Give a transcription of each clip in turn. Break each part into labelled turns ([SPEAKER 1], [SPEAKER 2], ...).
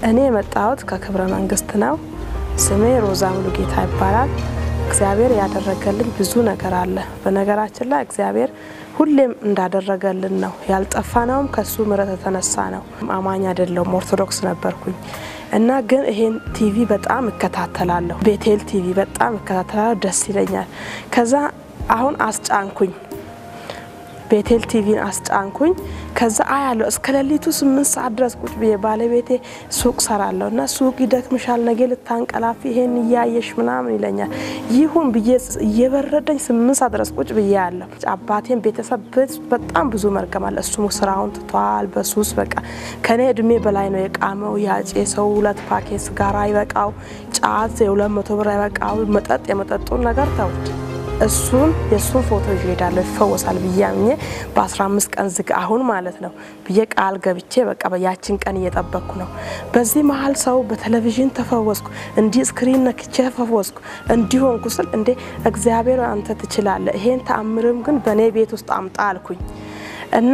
[SPEAKER 1] እኔ የመጣሁት ከክብረ መንግስት ነው። ስሜ ሮዛ ሙሉጌታ ይባላል። እግዚአብሔር ያደረገልኝ ብዙ ነገር አለ። በነገራችን ላይ እግዚአብሔር ሁሌም እንዳደረገልን ነው። ያልጠፋነውም ከሱ ምሕረት የተነሳ ነው። አማኝ አይደለሁም፣ ኦርቶዶክስ ነበርኩኝ እና ግን ይሄን ቲቪ በጣም እከታተላለሁ። ቤቴል ቲቪ በጣም እከታተላለሁ፣ ደስ ይለኛል። ከዛ አሁን አስጫንኩኝ ቤቴል ቲቪን አስጫንኩኝ። ከዛ አያለሁ እስከ ሌሊቱ ስምንት ሰዓት ድረስ ቁጭ ብዬ ባለቤቴ ሱቅ ሰራለሁ እና ሱቅ ይደክምሻል፣ ነገ ልታንቀላፊ ይሄን እያየሽ ምናምን ይለኛል። ይሁን ብዬ እየበረደኝ ስምንት ሰዓት ድረስ ቁጭ ብዬ ያለሁ። አባቴን ቤተሰብ በጣም ብዙ መርገም አለ። እሱ ስራውን ትቷል በሱስ በቃ ከኔ እድሜ በላይ ነው የቃመው። ያጬ ሰው ሁለት ፓኬት ስጋራ አይበቃው፣ ጫት የሁለት መቶ ብር አይበቃው፣ መጠጥ የመጠጡን ነገር ተውት። እሱን የእሱን ፎቶ ይዤ እሄዳለሁ ይፈወሳል ብዬ አምኜ በ15 ቀን ዝግ አሁን ማለት ነው ብዬ ቃል ገብቼ በቃ ያችን ቀን እየጠበቅኩ ነው። በዚህ መሀል ሰው በቴሌቪዥን ተፈወስኩ፣ እንዲህ ስክሪን ነክቼ ተፈወስኩ፣ እንዲሆንኩ ስል እንዴ እግዚአብሔር አንተ ትችላለህ፣ ይሄን ተአምርም ግን በእኔ ቤት ውስጥ አምጣ አልኩኝ እና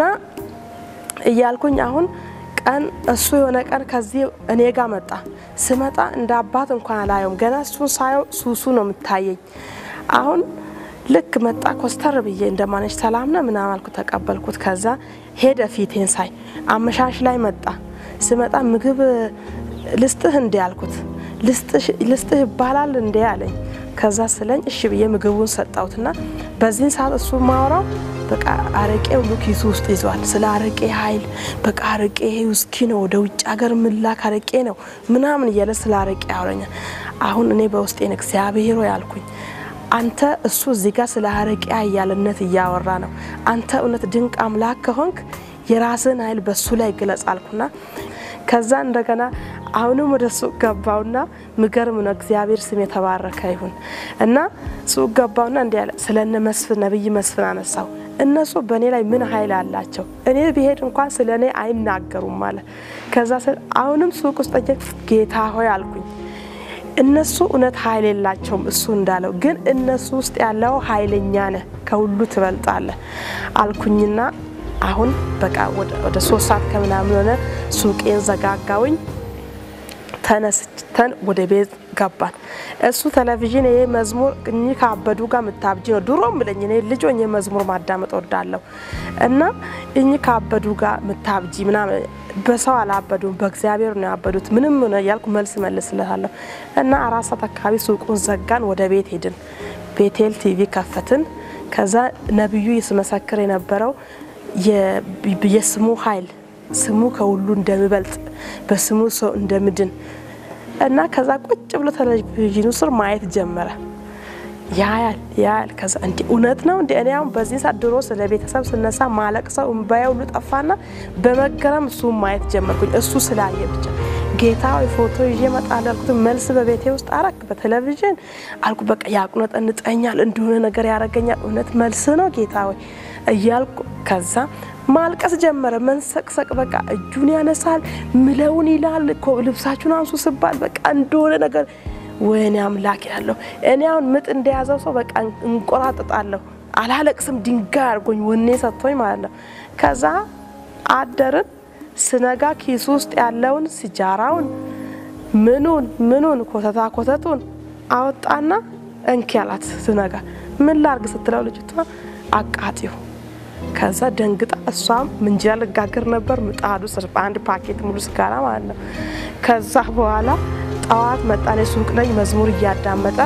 [SPEAKER 1] እያልኩኝ አሁን ቀን እሱ የሆነ ቀን ከዚህ እኔ ጋር መጣ። ስመጣ እንደ አባት እንኳን አላየውም። ገና እሱን ሳየው ሱሱ ነው የምታየኝ አሁን ልክ መጣ ኮስተር ብዬ እንደማነች ሰላም ነ ምናምን አልኩ፣ ተቀበልኩት። ከዛ ሄደ ፊቴን ሳይ አመሻሽ ላይ መጣ። ስመጣ ምግብ ልስጥህ እንዴ አልኩት። ልስጥህ ይባላል እንዴ አለኝ። ከዛ ስለኝ እሺ ብዬ ምግቡን ሰጣሁትና በዚህን ሰዓት እሱ ማወራው በቃ አረቄ ሁሉ ኪሱ ውስጥ ይዟል። ስለ አረቄ ኃይል በቃ አረቄ ውስኪ ነው፣ ወደ ውጭ ሀገር ምላክ አረቄ ነው ምናምን እያለ ስለ አረቄ ያወረኛል። አሁን እኔ በውስጤን እግዚአብሔር ያልኩኝ አንተ እሱ እዚህ ጋር ስለ አረቄ ኃያልነት እያወራ ነው። አንተ እውነት ድንቅ አምላክ ከሆንክ የራስን ኃይል በሱ ላይ ግለጽ አልኩና ከዛ እንደገና አሁንም ወደ ሱቅ ገባውና ምገርም ነው። እግዚአብሔር ስም የተባረከ ይሁን እና ሱቅ ገባውና እንዲ ያለ ስለ እነ መስፍን ነብይ መስፍን አነሳው። እነሱ በእኔ ላይ ምን ኃይል አላቸው? እኔ ብሄድ እንኳን ስለ እኔ አይናገሩም ማለት ከዛ አሁንም ሱቅ ውስጥ ጌታ ሆይ አልኩኝ እነሱ እውነት ኃይል የላቸውም እሱ እንዳለው፣ ግን እነሱ ውስጥ ያለው ኃይለኛ ነህ፣ ከሁሉ ትበልጣለህ አልኩኝና አሁን በቃ ወደ ሶስት ሰዓት ከምናምን ሆነ ሱቄን ዘጋጋውኝ። ተነስተን ወደ ቤት ገባን። እሱ ቴሌቪዥን ይሄ መዝሙር እኚህ ካበዱ ጋር ምታብጂ ነው ድሮ ምለኝ እኔ ልጅ ሆኜ መዝሙር ማዳመጥ ወዳለሁ እና እኚህ ካበዱ ጋር ምታብጂ ምናምን በሰው አላበዱም፣ በእግዚአብሔር ነው ያበዱት። ምንም ነው እያልኩ መልስ መልስለታለሁ እና አራት ሰዓት አካባቢ ሱቁን ዘጋን፣ ወደ ቤት ሄድን። ቤቴል ቲቪ ከፈትን። ከዛ ነቢዩ ይስመሰክር የነበረው የስሙ ኃይል ስሙ ከሁሉ እንደሚበልጥ በስሙ ሰው እንደምድን እና ከዛ ቁጭ ብሎ ቴሌቪዥኑ ስር ማየት ጀመረ። ያያል ያያል። ከዛ እንዲ እውነት ነው እንዲ እኔ አሁን በዚህ ሰዓት ድሮ ስለ ቤተሰብ ስነሳ ማለቅ ሰው እምባዬ ሁሉ ጠፋና በመገረም እሱ ማየት ጀመርኩኝ። እሱ ስላየ ብቻ ጌታ ወይ ፎቶ ይዤ እመጣለሁ ያልኩት መልስ በቤቴ ውስጥ አረክ በቴሌቪዥን አልኩ። በቃ ያቁነጠንጠኛል፣ እንደሆነ ነገር ያደርገኛል። እውነት መልስ ነው ጌታ ወይ እያልኩ ከዛ ማልቀስ ጀመረ። መንሰቅሰቅ በቃ እጁን ያነሳል፣ ምለውን ይላል እኮ ልብሳችሁን አንሱ ስባል በቃ እንደሆነ ነገር ወይኔ አምላክ ያለው እኔ አሁን ምጥ እንደያዘው ሰው በቃ እንቆራጥጣለሁ። አላለቅስም፣ ድንጋይ አድርጎኝ ወኔ ሰጥቶኝ ማለት ነው። ከዛ አደርን። ስነጋ ኪሱ ውስጥ ያለውን ሲጃራውን ምኑን ምኑን ኮተታ ኮተቱን አወጣና እንኪ ያላት ስነጋ ምን ላርግ ስትለው ልጅቷ አቃጢው ከዛ ደንግጣ እሷም ምንጀራ ልጋገር ነበር ምጣዱ ስር በአንድ ፓኬት ሙሉ ስጋራ ማለት ነው። ከዛ በኋላ ጠዋት መጣኔ ሱቅ ነኝ መዝሙር እያዳመጠ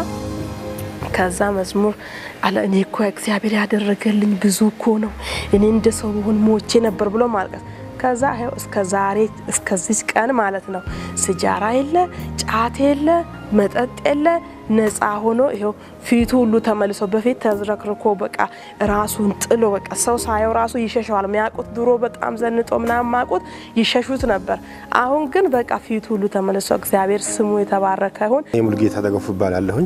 [SPEAKER 1] ከዛ መዝሙር አለ እኔ እኮ እግዚአብሔር ያደረገልኝ ብዙ እኮ ነው፣ እኔ እንደ ሰው ብሆን ሞቼ ነበር ብሎ ማልቀስ። ከዛ ይኸው እስከ ዛሬ እስከዚች ቀን ማለት ነው ስጃራ የለ ጫት የለ መጠጥ የለ ነፃ ሆኖ ይኸው ፊቱ ሁሉ ተመልሶ በፊት ተዝረክርኮ በቃ ራሱን ጥሎ በቃ ሰው ሳየው ራሱ ይሸሸዋል። የሚያውቁት ድሮ በጣም ዘንጦ ምናምን ማቁት ይሸሹት ነበር። አሁን ግን በቃ ፊቱ ሁሉ ተመልሶ እግዚአብሔር ስሙ የተባረከ ይሁን።
[SPEAKER 2] ሙሉጌታ ተገፉ ይባላለሁኝ።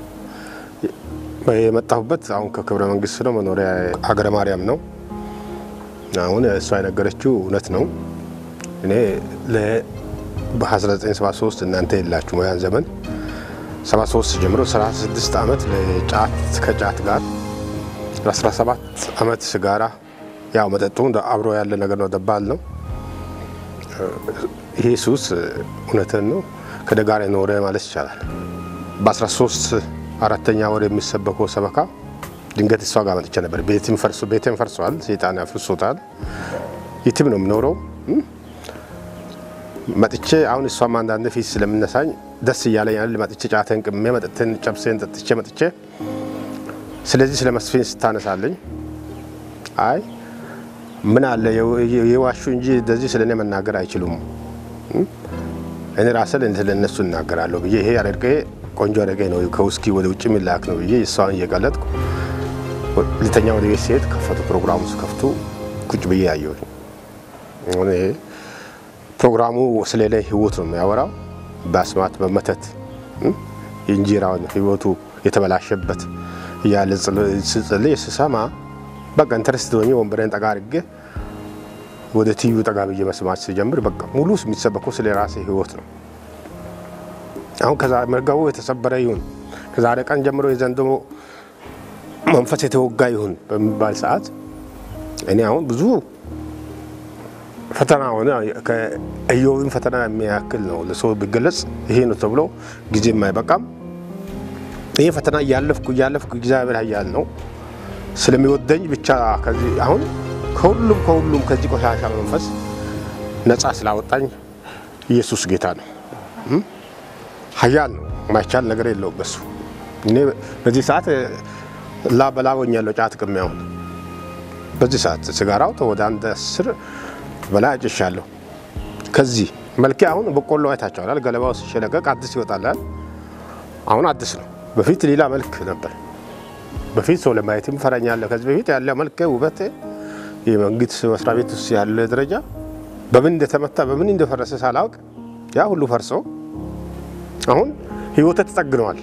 [SPEAKER 2] የመጣሁበት አሁን ከክብረ መንግስት ነው። መኖሪያ ሀገረ ማርያም ነው። አሁን እሷ የነገረችው እውነት ነው። እኔ በ1973 እናንተ የላችሁ ያን ዘመን 73 ጀምሮ 36 ዓመት ለጫት ከጫት ጋር 17 ዓመት ስጋራ ያው መጠጡ አብሮ ያለ ነገር ነው። ደባል ነው ይሄ ሱስ እውነትን ነው ከደጋ ጋር የኖረ ማለት ይቻላል። በ13 አራተኛ ወር የሚሰበከው ሰበካ ድንገት እሷ ጋር መጥቼ ነበር። ቤትም ፈርሶ ቤቴም ፈርሷል፣ ሴጣን ያፍርሶታል። የትም ነው የምኖረው። መጥቼ አሁን እሷም አንዳንድ ፊት ስለምነሳኝ ደስ እያለኝ ያለ መጥቼ ጫተን ቅሜ መጠጥን ጨብሴን ጠጥቼ መጥቼ ስለዚህ ስለ መስፍን ስታነሳለኝ አይ ምን አለ የዋሹ እንጂ እንደዚህ ስለ እኔ መናገር አይችሉም፣ እኔ ራስን ስለ እነሱ እናገራለሁ ብዬ ይሄ አረቄ ቆንጆ አረቄ ነው ከውስኪ ወደ ውጭ የሚላክ ነው ብዬ እሷን እየቀለጥኩ ሁለተኛ ወደ ቤት ሲሄድ ከፈቱ ፕሮግራሙ ሲከፍቱ ቁጭ ብዬ ያየሁኝ። ይሄ ፕሮግራሙ ስለ እኔ ህይወት ነው የሚያወራው። በአስማት በመተት የእንጀራውን ህይወቱ የተበላሸበት እያለ ስጽልይ ስሰማ በቃ ኢንተረስት ሆኜ ወንበሬን ጠጋ አድርጌ ወደ ትዩ ጠጋ ብዬ መስማት ሲጀምር በቃ ሙሉ የሚሰበከው ስለ ራሴ ህይወት ነው። አሁን ከዛ መርገቡ የተሰበረ ይሁን ከዛሬ ቀን ጀምሮ የዘንዶ መንፈስ የተወጋ ይሁን በሚባል ሰዓት እኔ አሁን ብዙ ፈተና ሆነ ከኢዮብን ፈተና የሚያክል ነው ለሰው ቢገለጽ ይሄ ነው ተብሎ ጊዜ የማይበቃም። ይሄ ፈተና እያለፍኩ እያለፍኩ እግዚአብሔር ኃያል ነው ስለሚወደኝ ብቻ ከዚህ አሁን ከሁሉም ከሁሉም ከዚህ ቆሻሻ መንፈስ ነፃ ስላወጣኝ ኢየሱስ ጌታ ነው። ኃያል ነው። ማይቻል ነገር የለውም በሱ። እኔ በዚህ ሰዓት ላ በላ ሆኛለሁ። ጫት ቅሜ አሁን በዚህ ሰዓት ሲጋራው ወደ አንድ አስር በላይ አጭሻለሁ። ከዚህ መልኬ አሁን በቆሎ አይታቸዋል። ገለባው ሲሸለቀቅ አዲስ ይወጣላል። አሁን አዲስ ነው። በፊት ሌላ መልክ ነበር። በፊት ሰው ለማየትም ፈረኛለሁ። ከዚህ በፊት ያለ መልክ ውበት የመንግስት መስሪያ ቤት ውስጥ ያለ ደረጃ በምን እንደተመታ በምን እንደፈረሰ ሳላውቅ ያ ሁሉ ፈርሶ አሁን ህይወት ተጠግነዋል።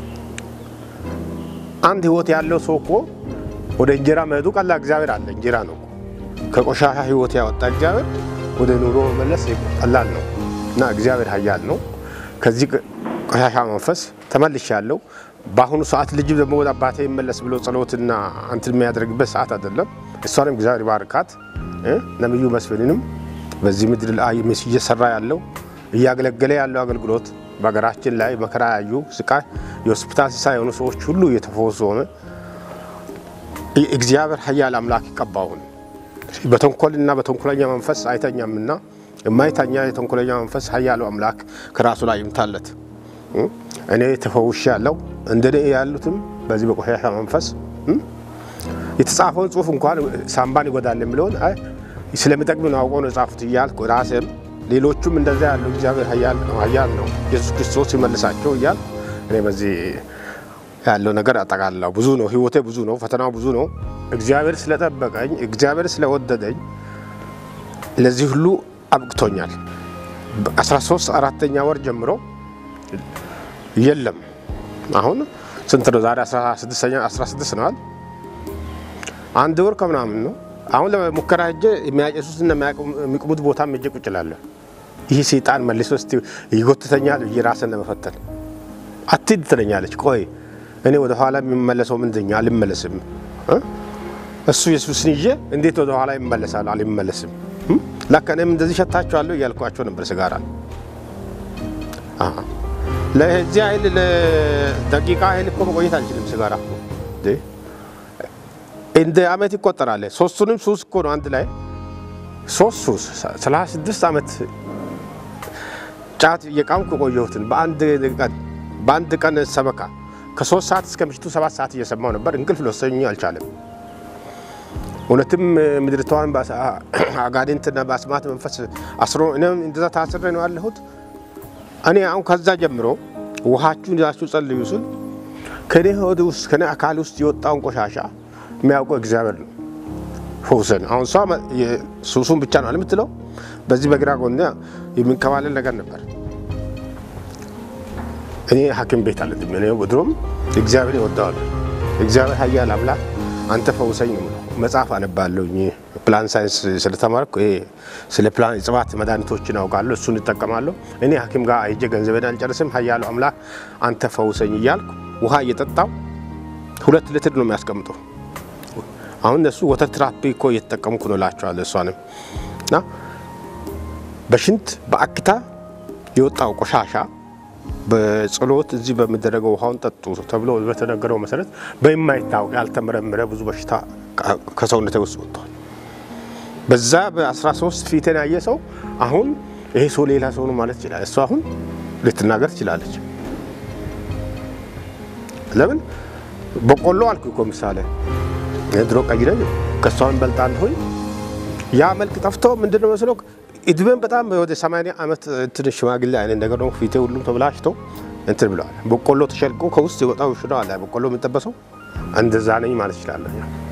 [SPEAKER 2] አንድ ህይወት ያለው ሰው እኮ ወደ እንጀራ መሄዱ ቀላል። እግዚአብሔር አለ እንጀራ ነው። ከቆሻሻ ህይወት ያወጣ እግዚአብሔር ወደ ኑሮ መመለስ ቀላል ነው እና እግዚአብሔር ኃያል ነው። ከዚህ ቆሻሻ መንፈስ ተመልሻለሁ። በአሁኑ ሰዓት ልጅ ደግሞ ወደ አባቴ ይመለስ ብሎ ጸሎትና እንትን የሚያደርግበት ሰዓት አይደለም። እሷንም እግዚአብሔር ባርካት። ነብዩ መስፍንንም በዚህ ምድር ላይ እየሰራ ያለው እያገለገለ ያለው አገልግሎት በሀገራችን ላይ መከራ ያዩ ስቃይ የሆስፒታል ሲሳይ የሆኑ ሰዎች ሁሉ እየተፈወሱ ሆነ። እግዚአብሔር ኃያል አምላክ ይቀባውን በተንኮልና በተንኮለኛ መንፈስ አይተኛምና የማይተኛ የተንኮለኛ መንፈስ ኃያሉ አምላክ ከራሱ ላይ ይምታለት። እኔ ተፈውሼ ያለው እንደኔ ያሉትም በዚህ በቆሻሻ መንፈስ የተጻፈውን ጽሑፍ እንኳን ሳምባን ይጎዳል የሚለውን ስለሚጠቅም ነው አውቆ ነው የጻፉት እያልኩ ራሴም ሌሎቹም እንደዛ ያለው እግዚአብሔር ኃያል ነው ኢየሱስ ክርስቶስ ይመልሳቸው እያል እኔ በዚህ ያለው ነገር አጠቃላው ብዙ ነው። ህይወቴ ብዙ ነው። ፈተናው ብዙ ነው። እግዚአብሔር ስለጠበቀኝ እግዚአብሔር ስለወደደኝ ለዚህ ሁሉ አብቅቶኛል። 13 አራተኛ ወር ጀምሮ የለም አሁን ስንት ነው ዛሬ 16 ነዋል። አንድ ወር ከምናምን ነው። አሁን ለሙከራ ሄጄ የሚያጨሱትና የሚቅሙት ቦታ ሄጄ ቁጭ እላለሁ። ይህ ሰይጣን መልሶ ስ ይጎትተኛል ብዬ ራስን ለመፈተን አትሂድ ትለኛለች። ቆይ እኔ ወደ ኋላ የሚመለሰው ምንድኛ? አልመለስም። እሱ ኢየሱስን ይዤ እንዴት ወደ ኋላ ይመለሳል? አልመለስም። ለካ እኔም እንደዚህ ሸታችኋለሁ እያልኳቸው ነበር። ስጋራ ለዚህ ኃይል ለደቂቃ ኃይል እኮ መቆየት አልችልም። ስጋራ እንደ አመት ይቆጠራል። ሶስቱንም ሱስ እኮ ነው አንድ ላይ ሶስት ሱስ ሰላሳ ስድስት ዓመት ጫት እየቃምኩ የቆየሁትን በአንድ ቀን በአንድ ቀን ሰበካ ከሶስት ሰዓት እስከ ምሽቱ ሰባት ሰዓት እየሰማው ነበር። እንቅልፍ ሊወስደኝ አልቻለም። እውነትም ምድርቷን አጋንንትና በአስማት መንፈስ አስሮ እኔም እንደዛ ታስሬ ነው ያለሁት። እኔ አሁን ከዛ ጀምሮ ውሃችሁን ይዛችሁ ጸልዩ ስል ከኔ ሆድ ውስጥ ከኔ አካል ውስጥ የወጣውን ቆሻሻ የሚያውቀው እግዚአብሔር ነው። ፈውሰን አሁን እሷ ሱሱን ብቻ ነው የምትለው። በዚህ በግራ ጎን የሚንከባለል ነገር ነበር። እኔ ሐኪም ቤት አለ እኔ ድሮም እግዚአብሔር ይወደዋል። እግዚአብሔር ኃያል አምላክ አንተ ፈውሰኝ ነው የምለው። መጽሐፍ አነባለሁ ፕላን ሳይንስ ስለተማርኩ ይሄ ስለ ፕላን እጽዋት መድኃኒቶችን አውቃለሁ። እሱን እጠቀማለሁ። እኔ ሐኪም ጋር አይጄ ገንዘቤን አልጨርስም። ኃያሉ አምላክ አንተ ፈውሰኝ እያልኩ ውሃ እየጠጣው ሁለት ሊትር ነው የሚያስቀምጠው። አሁን እነሱ ወተት ትራፒ እኮ እየተጠቀምኩ ነው እላቸዋለሁ። እሷንም እና በሽንት በአክታ የወጣው ቆሻሻ በጸሎት እዚህ በሚደረገው ውሃውን ጠጡ ተብሎ በተነገረው መሰረት በየማይታወቅ ያልተመረመረ ብዙ በሽታ ከሰውነቴ ውስጥ ወጥቷል። በዛ በ13 ፊቴን ያየ ሰው አሁን ይሄ ሰው ሌላ ሰው ነው ማለት ይችላል። እሱ አሁን ልትናገር ትችላለች። ለምን በቆሎ አልኩ እኮ ምሳሌ ድሮ ቀይ ነኝ ከእሷን በልጣለሁኝ። ያ መልክ ጠፍቶ ምንድነው መስለው እድሜን በጣም ወደ 80 ዓመት እንትን ሽማግሌ አይነት ነገር ነው። ፊቴ ሁሉም ተብላሽቶ እንትን ብለዋል። በቆሎ ተሸልቆ ከውስጥ የወጣው ሽሮ አለ በቆሎ የሚጠበሰው እንደዛ ነኝ ማለት ይችላለሁ።